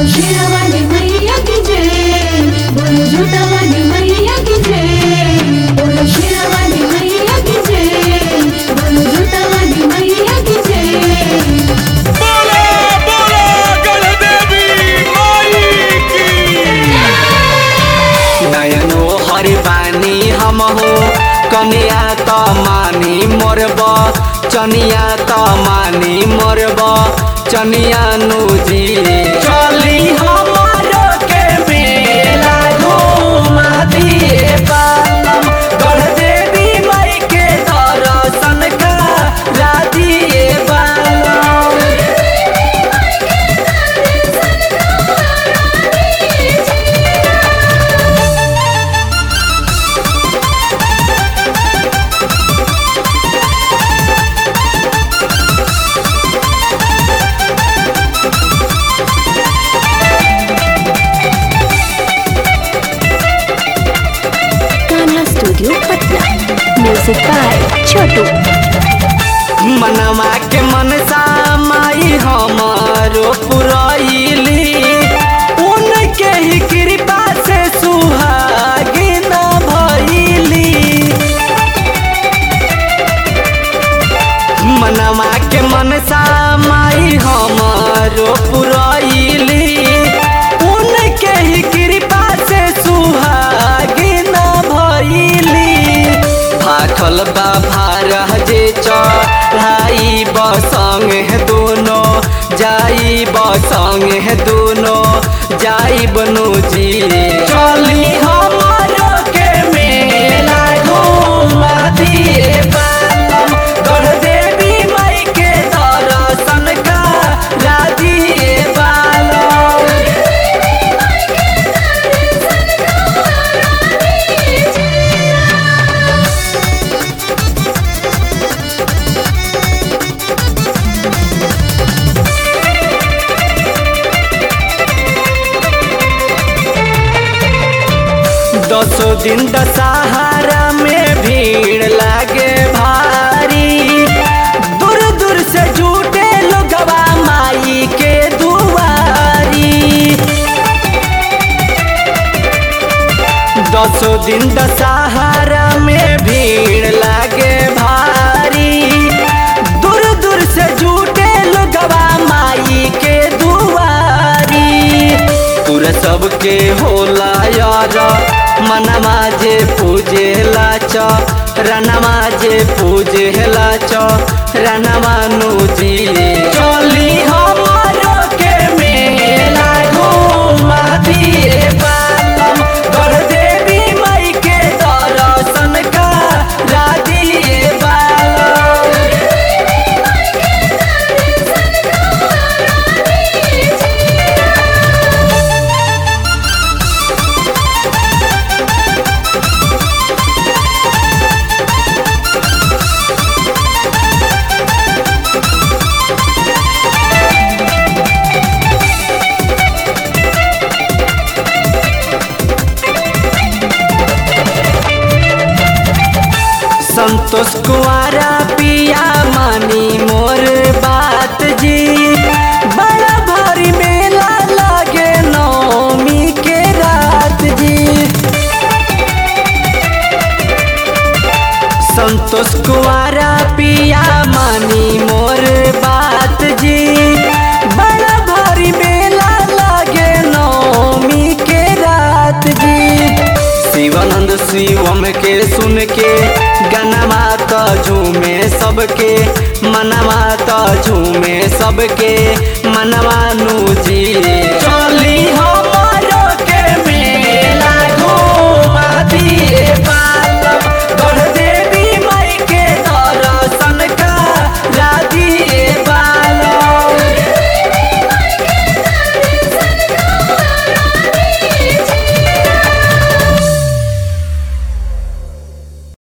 शेरवाली मैया की जय बोलो झूठावाली मैया की जय बोलो शेरवाली मैया की जय बोलो झूठावाली मैया की जय बोलो बोलो गणदेवी माई की नयनो हरि बानी हम हो कनिया त मानी मोरब चनिया त मानी मोरब चनिया नुजी चली हमारो के मेला घुमा दिए बालम गढ़ देवी माई के दर्शन करा दिए बालम Kanha studio Patna music by Chhotu मनवा के मनसा माई हमारो पुरैली उनके ही कृपा से सुहागिन भइली मनवा के मनसा माई हमारो पुरैली उनके ही कृपा से सुहागिन भइली भाखल बा भारह जे चढ़ाई बसंग है दोनों जाई बसंग है दोनों जाई बनु जी चली हमारो के मेला घुमा दिए बालम गढ़ देवी माई के दर्शन करा दिए बालम दसो दिन दशहरा में भीड़ लागे भारी दूर दूर से जुटे लोगवा माई के दुआरी दसो दिन दशहरा में भीड़ लागे भारी दूर दूर से जुटे लोगवा माई के दुआरी पूरा सबके होला यार मनवा जे पूजे लाच रनवा जे पूजे लाच रनवा नुजी चली हमारो के मेला घुमा दिए बालम कर देवी माई के दर्शन करा दिए बालम संतोष कुआरा पिया मानी मोर बात जी बड़ा भारी मेला लागे नौमी के रात जी संतोष कुआरा पिया मानी मोर बात जी बड़ा भारी मेला लागे नौमी के रात जी शिवानंद शिवम के सुन के गनमा त झूमे सबके मनवा त झूमे सबके मनवा नु जी